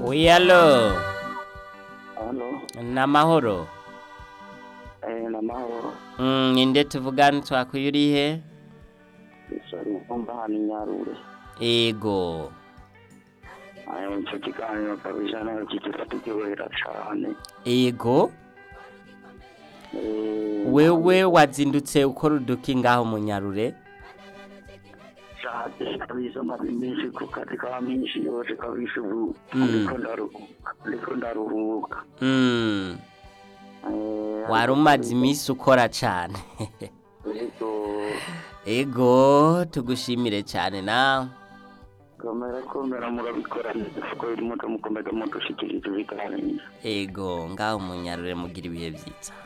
Uyalo Hano, namahoro eh, ni amahoro. mm, ninde tuvugana twakuye uri he Isori Nkumba hano i Nyarure. ego Eh, Icyo kiganiro kabisa ntabwo kitatukibohera cyane. ego Eh, wewe wazindutse ukora uduki ngaho mu nyarure cyane kabisa maze iminsi ku kazi ka minsi yose kabisa ubu Mm. ndiko ndaruhuka ndiko ndaruhuka. mm, Eh, wari umaze iminsi ukora cyane ariko ego tugushimire cyane nawe komera komera murabikora neza kuko biri muto mukomeza mudushikiriza ibiganiro. ego ngaho mu nyarure mugira ibihe byiza